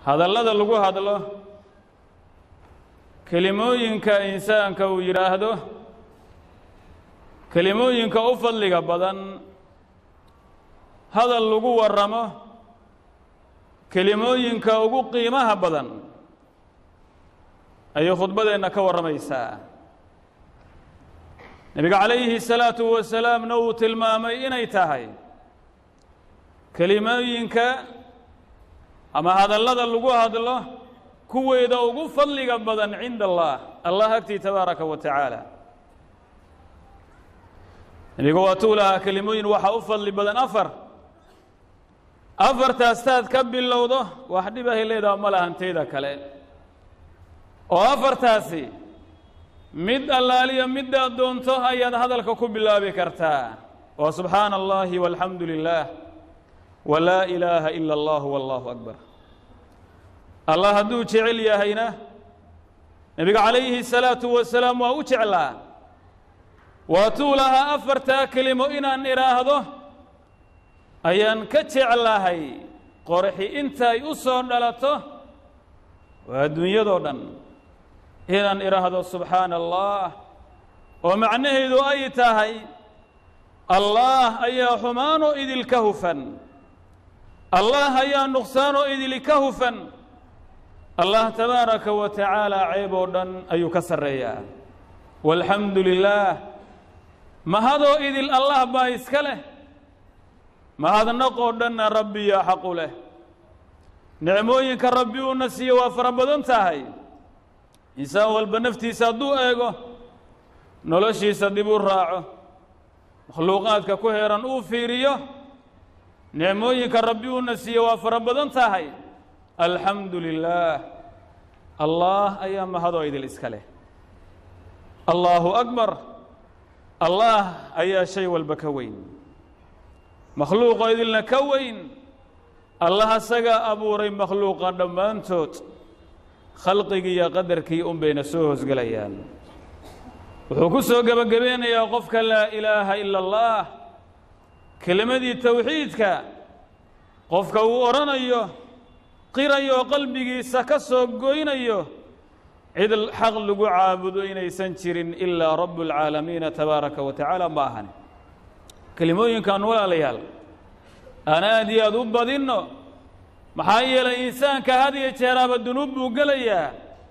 hadallada lagu hadlo kelimooyinka insaanka uu yidhaahdo kelimooyinka u fadliga badan hadal lagu warramo kelimooyinka ugu qiimaha badan ayay khudbadeenna ka warramaysaa nebiga calayhi salaatu wasalaamna uu tilmaamay inay tahay kelimooyinka ama hadallada lagu hadlo kuweeda ugu fadliga badan cinda allah allah agtii tabaaraka wa tacaala nebiga waatuu lahaa kelimooyin waxaa u fadli badan afar afartaastaad ka bilowdo wax dhibahay leedaha ma lahanteyda kale oo afartaasi mid allaaliya middaad doonto ayaad hadalka ku bilaabi kartaa waa subxaana allahi walxamdu lilah wa laa ilaaha ila allah wallahu akbar allah hadduu jecel yahayna nebiga calayhi salaatu wasalaam waa u jeclaa waatuu lahaa afartaa kelimo inaan idhaahdo ayaan ka jeclahay qorxi intay u soo dhalato waa adduunyadoo dhan inaan idhaahdo subxaana allah oo macnaheedu ay tahay allaah ayaa xumaanoo idilka hufan allaah ayaa nuqsaanoo idilka hufan allah tabaaraka wa tacaala ceeb oo dhan ayuu ka sarreeyaa walxamdu lilaah mahadoo idil allah baa iska leh mahadnaqoo dhanna rabbiyaa xaqu leh nicmooyinka rabbi uuna siiye waa fara badan tahay insaan walba naftiisa hadduu eego noloshiisa dib u raaco makhluuqaadka ku heeran uu fiiriyo nicmooyinka rabbi uuna siiye waa fara badan tahay alxamdu lilaah allaah ayaa mahadoo idil iska leh allaahu akbar allaah ayaa shay walba ka weyn makhluuqoo idilna ka weyn allah asagaa abuuray makhluuqa dhammaantood khalqigii iyo qadarkii un bayna soo hoosgelayaan wuxuu ku soo gebagabeynayaa qofka laa ilaaha ila allaah kelimadii towxiidka qofka uu odhanayo qirayo oo qalbigiisa ka soo goynayo cid xaq lagu caabudo inaysan jirin ilaa rabu اlcaalamiina tabaaraka wa tacaala ma ahani kelimooyinkan walaalayaal aan aad iyo aad u badinno maxaa yeelay insaanka had iyo jeeraaba dunuub buu gelayaa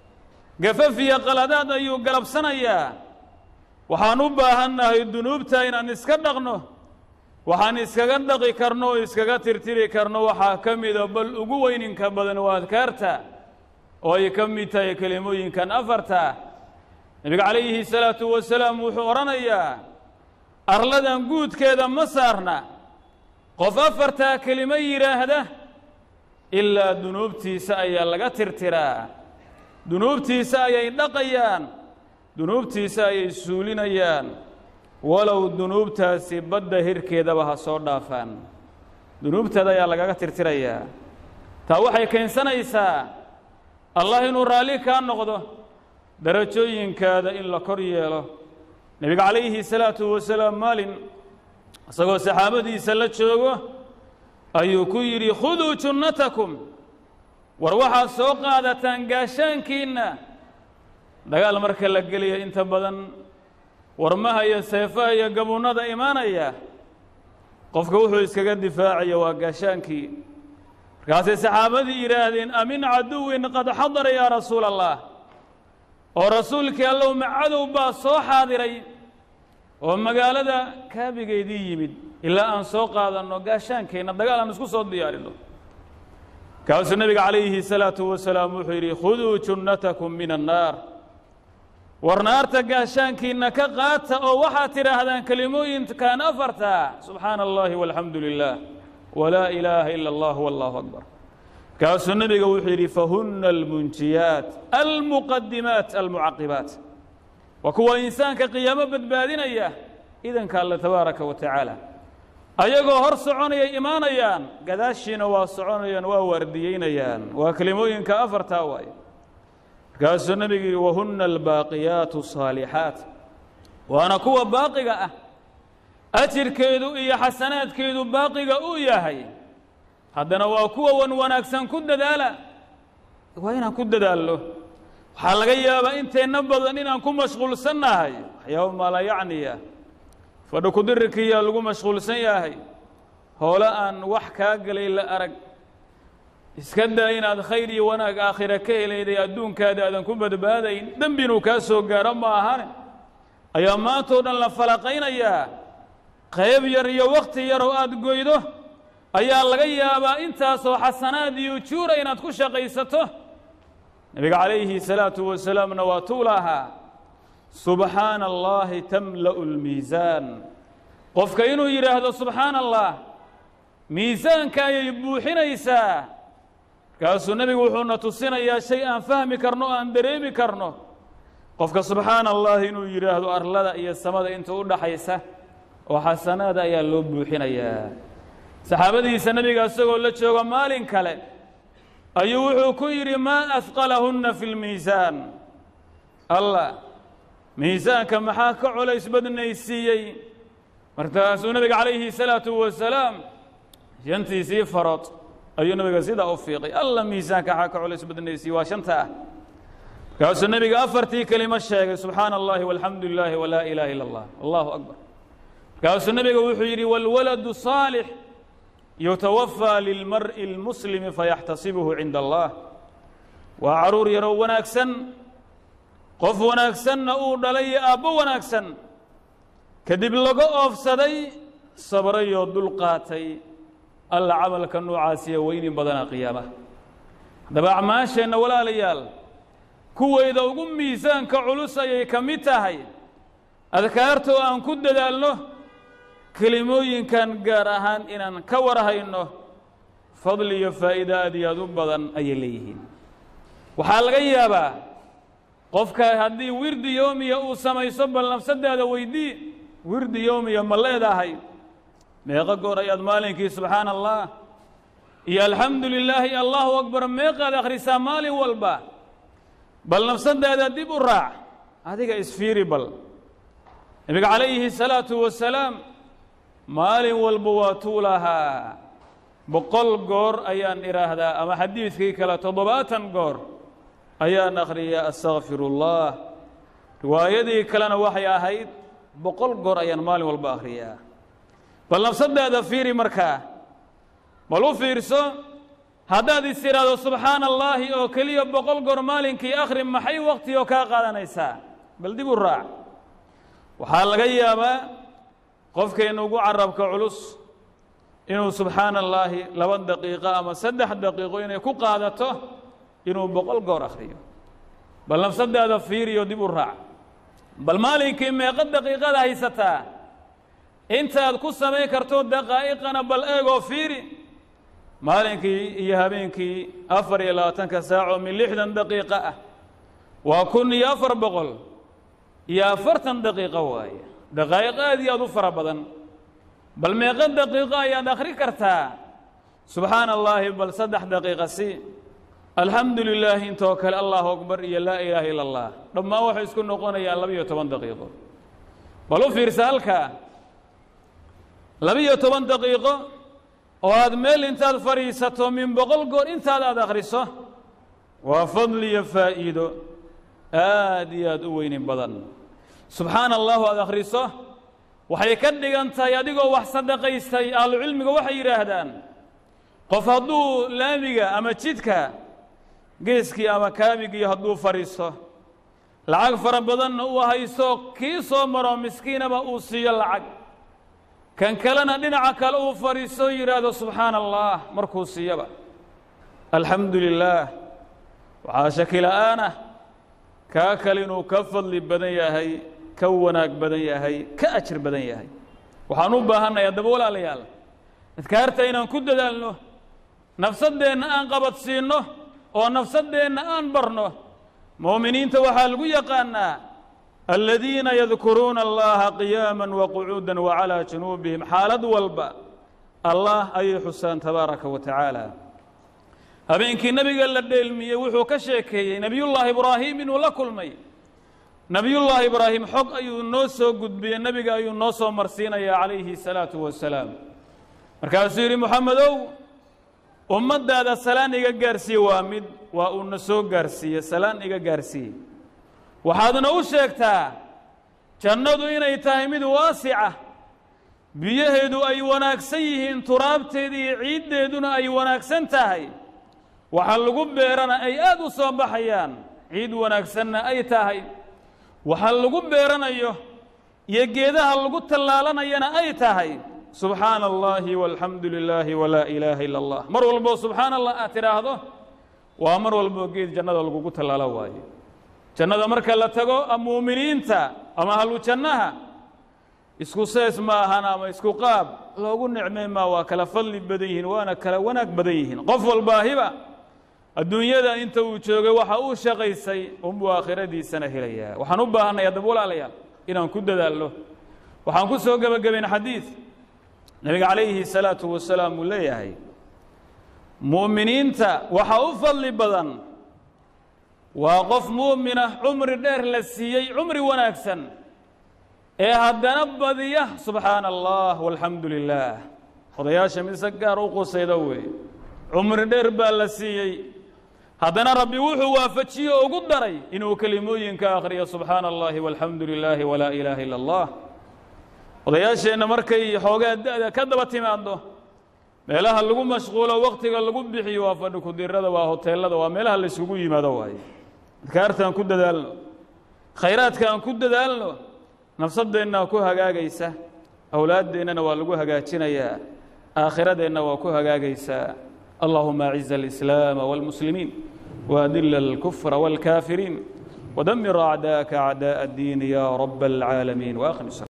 gafaf iyo qaladaad ayuu galabsanayaa waxaan u baahannahay dunuubta inaan iska dhaqno waxaan iskaga dhaqi karno oo iskaga tirtiri karno waxaa ka mida bal ugu weyninka badan waa adkaarta oo ay ka mid tahay kelimooyinkan afarta nebiga calayhi salaatu wasalaam wuxuu odhanayaa arladan guudkeeda ma saarna qof afartaa kelimo yidhaahda ilaa dunuubtiisa ayaa laga tirtiraa dunuubtiisa ayay dhaqayaan dunuubtiisa ayay suulinayaan walow dunuubtaasi badda hirkeedaba ha soo dhaafaan dunuubteeda ayaa lagaga tirtirayaa taa waxay keensanaysaa allah inuu raalli kaa noqdo darajooyinkaada in la kor yeelo nebiga calayhi salaatu wasalaam maalin isagoo saxaabadiisa la joogo ayuu ku yidhi khuduu junnatakum war waxaad soo qaadataan gaashaankiinna dagaal marka la geliya inta badan warmaha iyo seefaha iyo gabuunnada imaanaya qofka wuxuu iskaga difaacaya waa gaashaankii markaasay saxaabadii yidhaahdeen amin caduwin qad xadara yaa rasuula allah oo rasuulkii allow macadow baa soo xaadiray oo magaalada kaabigeedii yimid ilaa aan soo qaadanno gaashaankeenna dagaal aan isku soo diyaarinno kaasuu nebiga calayhi salaatu wasalaam wuxuu yidhi khuduu junnatakum min annaar war naarta gaashaankiinna ka qaata oo waxaad tidhaahdaan kelimooyinkan afarta subxaana allahi walxamdu lilah walaa ilaaha ila allah wallahu akbar kaasuu nebiga wuxuu yidhi fahunna almunjiyaat almuqadimaat almucaqibaat waa kuwa insaanka qiyaamo badbaadinaya idanka alle tabaaraka wa tacaala ayagoo hor soconayay imaanayaan gadaashiina waa soconayaan waa waardiyeynayaan waa kelimooyinka afartaa waaye markaasuu nebigu yidhi wahunna albaaqiyaatu saalixaat waana kuwa baaqiga ah ajirkeedu iyo xasanaadkeedu baaqiga uu yahay haddana waa kuwa wan wanaagsan ku dadaala waa inaan ku dadaalno waxaa laga yaabaa inteenna badan inaan ku mashquulsannahay waxyaaba maala yacniya fadhi kudirrikiyaa lagu mashquulsan yahay hoole aan wax kaa gelay la arag iska daa inaad khayr iyo wanaag aakhira ka helayday adduunkaada aadan ku badbaadayn dembi inuu kaa soo gaaro ma ahane ayaa maantao dhan la falaqaynayaa qayb yar iyo wakhti yaroo aada goydo ayaa laga yaabaa intaasoo xasanaad iyo ujuura inaad ku shaqaysato nebiga calayhi salaatu wasalaamna waa tuu lahaa subxaana allaahi tamla'u lmiisaan qofka inuu yidhaahdo subxaana allah miisaanka ayay buuxinaysaa markaasuu nebigu wuxuuna tusinayaa shay aan fahmi karno o aan dareemi karno qofka subxaana allahi inuu yidhaahdo arlada iyo samada inta u dhaxaysa oo xasanaada ayaa loo buuxinayaa saxaabadiisa nebiga isagoo la joogo maalin kale ayuu wuxuu ku yidhi maa ahqalahunna fi lmiisaan allah miisaanka maxaa ka colays badnaysiiyey markaasuu nebiga calayhi salaatu wasalaam shantiisii farood ayuu nebiga sidaa u fiiqay alla miisaanka maxaa ka colays badnaysiiyey waa shanta ah markaasuu nebiga afartii kelimo sheegay subxaana allahi walxamdu lilaahi walaa ilaaha illa allah allahu akbar markaasuu nebiga wuxuu yidhi wاlwaladu صaalix yutawafaa lilmar'i اlmuslimi fayaxtasibuhu cinda allah waa caruur yaroo wanaagsan qof wanaagsanna uu dhalay iyo aabbo wanaagsan kadib laga oofsaday sabrayoo dul qaatay alla camalka noocaasiya weynin badana qiyaamaha haddaba acmaasheenna walaalayaal kuweyda ugu miisaanka culus ayay ka mid tahay adkaarta oo aan ku dadaalno kelimooyinkan gaar ahaan inaan ka warhayno fadli iyo faa'iida aad iyo aad u badan ayay leeyihiin waxaa laga yaabaa qofka haddii wirdi yoomiya uu samayso bal nafsaddaada weydii wirdi yoomiya ma leedahay meeqo goor ayaad maalinkii subxaana allah iyo alxamdu lilaahi iyo allahu akbar meeqaad akhrisaa maalin walba bal nafsaddaada dib u raac adiga isfiiri bal nebiga calayhi salaatu wasalaam maalin walba waa tuu lahaa boqol goor ayaan idhaahdaa ama xadiidkii kale toddobaatan goor ayaan akhriyaa astakfiru اllah riwaayadii kalena waxay ahayd boqol goor ayaan maalin walba akhriyaa bal nafsaddaada fiiri markaa bal u fiirso haddaad is idhaahdo subxaana allaahi oo keliya boqol goor maalinkii akhri maxay wakhtigoo kaa qaadanaysaa bal dib u raac waxaa laga yaabaa qofkeenna ugu carabka culus inuu subxaana allaahi laba daqiiqo ama saddex daqiiqo inay ku qaadato inuu boqol goor akhriyo bal nafsaddaada fiiriyo dib u raac bal maalinkii meeqo daqiiqada haysataa intaad ku samayn karto daqaa'iqana bal eegoo fiiri maalinkii iyo habeenkii afar iyo labaatanka saaco min lixdan daqiiqo ah waa kun iyo afar boqol iyo afartan daqiiqo waaye daqaa'iq aad iyo aad u fara badan bal meeqo daqiiqo ayaad akhri kartaa subxaana allaahi bal saddex daqiiqa si alxamdu lilaahi intoo kale allahu akbar iyo laa ilaaha ila allah dhammaan waxay isku noqonayaan laba-iyo toban daqiiqo bal u fiirsa halkaa laba-iyo toban daqiiqo oo aad meel intaad fadhiisato min boqol goor intaad aad akhriso waa fadli iyo faa'iido aad iyo aad u weynin badan subxaana allahu aad akhriso waxay ka dhigan tahay adigoo wax sadaqaystay ahlucilmiga waxay yidhaahdaan qof hadduu laamiga ama jidka geeskii ama kaamigii hadduu fadhiisto lacag fara badanna uu haysto kii soo maro miskiinaba uu siiyo lacag kan kalena dhinaca kale uu fadhiisto yidhaahdo subxaana allah markuu siiyaba alxamdu lilaah waxaa shaki la'aanah kaa kale inuu ka fadli badan yahay ka wanaag badan yahay ka ajir badan yahay waxaan u baahanay haddaba walaalayaal adkaarta inaan ku dadaalno nafsaddeenna aan qabadsiinno oo nafsaddeenna aan barno mu'miniinta waxaa lagu yaqaannaa aladiina yadkuruuna allaha qiyaama waqucuuda wacalaa junuubihim xaalad walba allah ayay xusaan tabaaraka wa tacaala habeenkii nebiga la dheelmiyey wuxuu ka sheekeeyey nebiyullaahi ibraahim inuu la kulmay nebiyullaahi ibraahim xog ayuu noo soo gudbiyey nebiga ayuu noo soo marsiinayaa calayhi salaatu wasalaam markaasuu yidhi moxamedow ummaddaada salaan iga gaarsiiye waa mid waa uuna soo gaarsiiye salaan iga gaarsiiye waxaadna u sheegtaa jannadu inay tahay mid waasica biyaheedu ay wanaagsan yihiin turaabteeda iyo ciiddeeduna ay wanaagsan tahay waxa lagu beerana ay aad u soo baxayaan ciid wanaagsanna ay tahay waxa lagu beeranayo iyo geedaha lagu tallaalanayana ay tahay subxaana allaahi walxamdu lilaahi walaa ilaaha ila allah mar walboo subxaana allah aad tidhaahdo waa mar walboo geed jannada lagugu tallaalo waayo jannada marka la tago muuminiinta ama ahlu jannaha isku sees ma ahan ama isku qaab loogu nicmay maa waa kala fadli badan yihiin waana kala wanaag badan yihiin qof walbaahiba adduunyada inta uu joogay waxa uu shaqaysay unbuu aakhiradiisana helayaa waxaan u baahanay haddaba walaalayaal inaan ku dadaalno waxaan ku soo gebagabayn xadiid nebiga calayhi salaatu wasalaam uu leeyahay mu'miniinta waxa u fadli badan waa qof mu'minah cumri dheer la siiyey cumri wanaagsan ee haddana badiya subxaana allah walxamdu lilaah odayaasha mid se gaar u qusayda weeye cumri dheer baa la siiyey haddana rabbi wuxuu waafajiye o ugu daray inuu kelimooyinka akhriyo subxaana allahi walxamdu lilaahi walaa ilaaha ila allah odayaasheenna markay xoogaa da-da ka daba timaaddo meelaha lagu mashquulo wakhtiga lagu bixiyo waa fadhi kudirada waa hoteelada waa meelaha la yskugu yimaado waaye adkaartaan ku dadaalno khayraadkaan ku dadaalno nafsadeennaa ku hagaagaysa awlaaddeennana waa lagu hagaajinayaa aakhiradeenna waa ku hagaagaysaa allahuma aciz alislaama wاlmuslimiin waadila alkufra wاlkaafiriin ودمر أعداءك أعداء الدين يا رب العالمين وآخر السلام